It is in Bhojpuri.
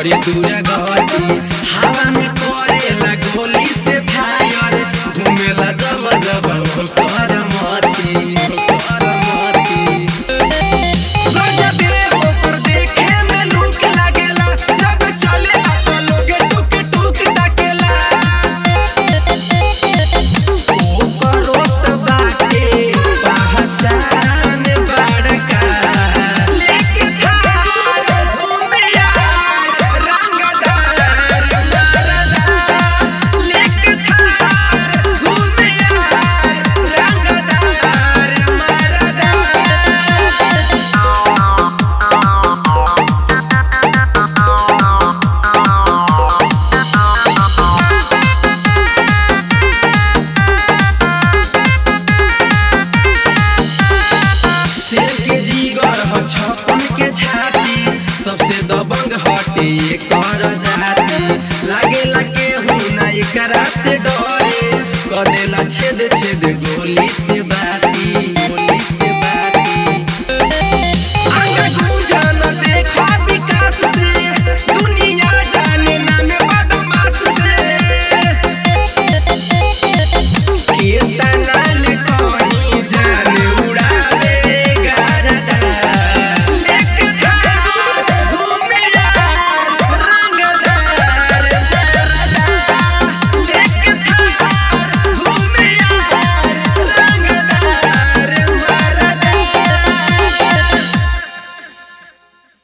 करे दूर गति हवा में करेला गोली से फायर घूमेला जब जब कर मती कर मती गजबे ऊपर देखे में लूक लागेला जब चलेला त लोगे टुक टुक ताकेला ओकरोत बाटे पहचान बड़का लेके थार घूमे यार रंगदार मरदा लेके थार घूमे यार रंगदार मरदा शेर के जीगर ह छपन के छाती सबसे दबंग हटे कर जाती लागे लगे हूँ ना एकरा से डरे कदेला छेद छेद गोली से